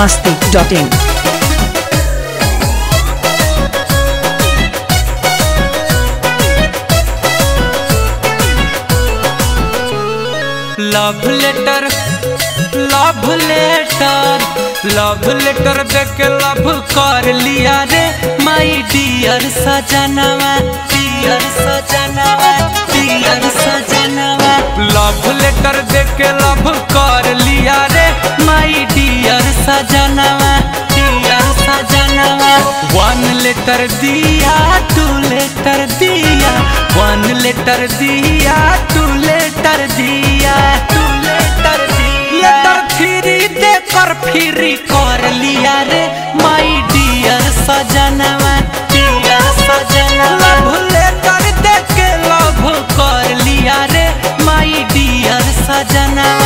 masti.in. Love letter love letter love letter देख के love कर लिया रे माई डियर सजनवा डियर सजनवा डियर सजनवा लव लेटर देख के लव कर लिया रे माई डियर सजनवा डियर सजनवा वन लेटर दिया टू लेटर दिया वन लेटर दिया टू लेटर दिया टू लेटर दिया लेटर फ्री दे कर फ्री कर लिया रे माई डियर सजनवा डियर सजनवा लव लेटर दे के लव कर लिया रे माई डियर सजनवा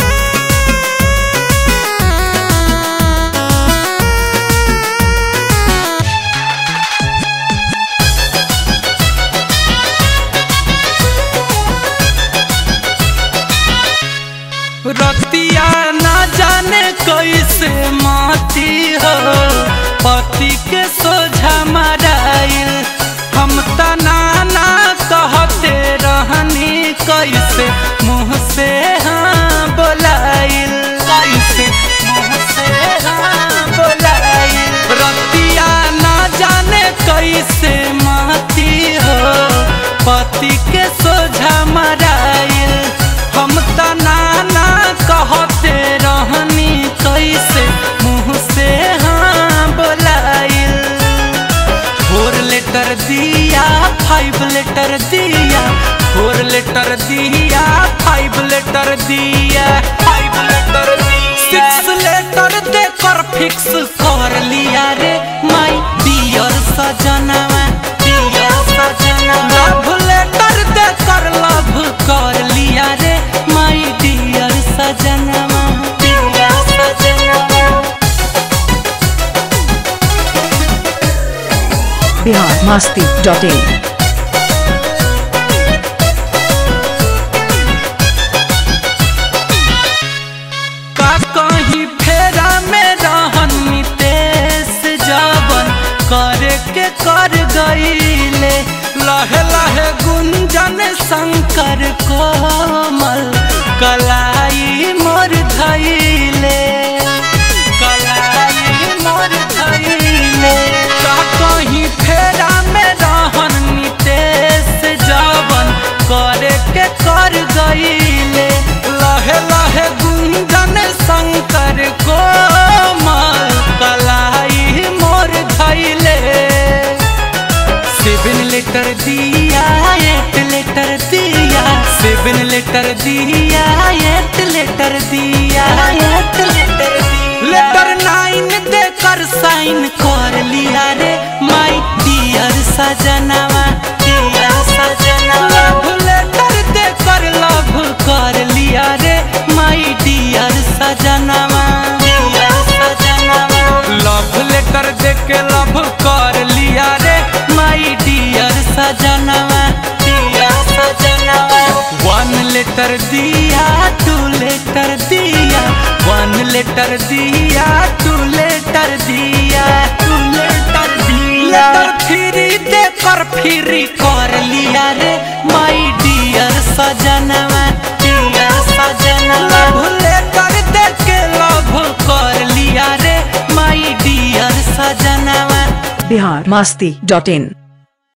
रतिया ना जाने कैसे माती हो पति के सोझा मराइल हम तना ना कहते रहनी कैसे मुँह से हाँ बोलाइल कैसे मुँह से हाँ बोलाइल रतिया ना जाने कैसे माती हो पति के सोझा मराइल हम तना ना कहते रहनी कैसे मुँह से हाँ बोलाइल फोर लेटर दिया फाइव लेटर दिया फोर लेटर दिया फाइव लेटर दिया फाइव लेटर दिया सिक्स लेटर देकर फिक्स कर लिया रे माई डियर सजनवा डियर सजनवा लव लेटर देकर लव कर लिया रे माई डियर सजनवा डियर सजनवा Bihar masti.in. का कहीं फेरा में रहन नितेश जवन करे के कर गईले लहे लहे गुंजन शंकर कोमल कलाई मोर धैले कलाई मोर धैले का कहीं फेरा में रहन नितेश जवन करे के कर गईले लहे लहे गुंजन शंकर कोमल कलाई मोर धैले सेवन लेटर दिया एट लेटर दिया सेवन लेटर दिया एट लेटर दिया एट लेटर लेटर नाइन देकर साइन कर लिया रे माई डियर सजनवा डियर सजनवा लव लेटर देकर लव कर लिया रे माई डियर सजनवा डियर सजनवा लव लेटर देके लव कर लिया रे माई डियर सजनवा डियर सजनवा वन लेटर दिया टू लेटर दिया वन लेटर दिया टू लेटर दिया टू लेटर दिया लेटर फ्री देकर फ्री कर लिया रे माई डियर सजनवा डियर सजनवा लव लेटर देके लव कर लिया रे माई डियर सजनवा Bihar masti.in.